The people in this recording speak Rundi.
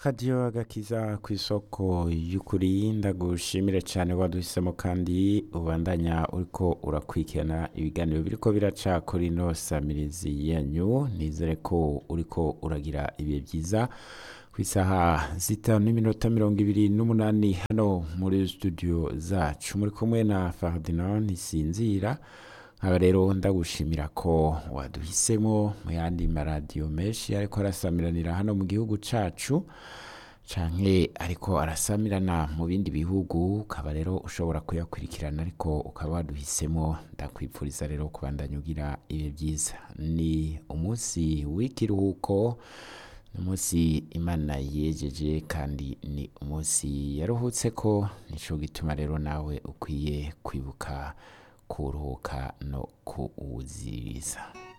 radiyo agakiza ku isoko y'ukuri ndagushimire cyane waduhisemo kandi ubandanya uriko urakurikirana ibiganiro biriko biraca kuri ino samirizi yanyu nizere ko uriko uragira ibihe byiza ku isaha zitanu n'iminota mirongo ibiri n'umunani hano muri studio zacu muri kumwe na Ferdinand Ntisinzira nkaba rero ndagushimira ko waduhisemo mu yandi maradiyo menshi ariko arasamiranira hano mu gihugu cacu canke ariko arasamirana mu bindi bihugu ukaba rero ushobora kuyakurikirana ariko ukaba waduhisemo ndakwipfuriza rero kubandanya ugira ibihe byiza ni umunsi w'ikiruhuko ni umunsi imana yejeje kandi ni umunsi yaruhutse ko nico gituma rero nawe ukwiye kwibuka kuruhuka no kuwuziriza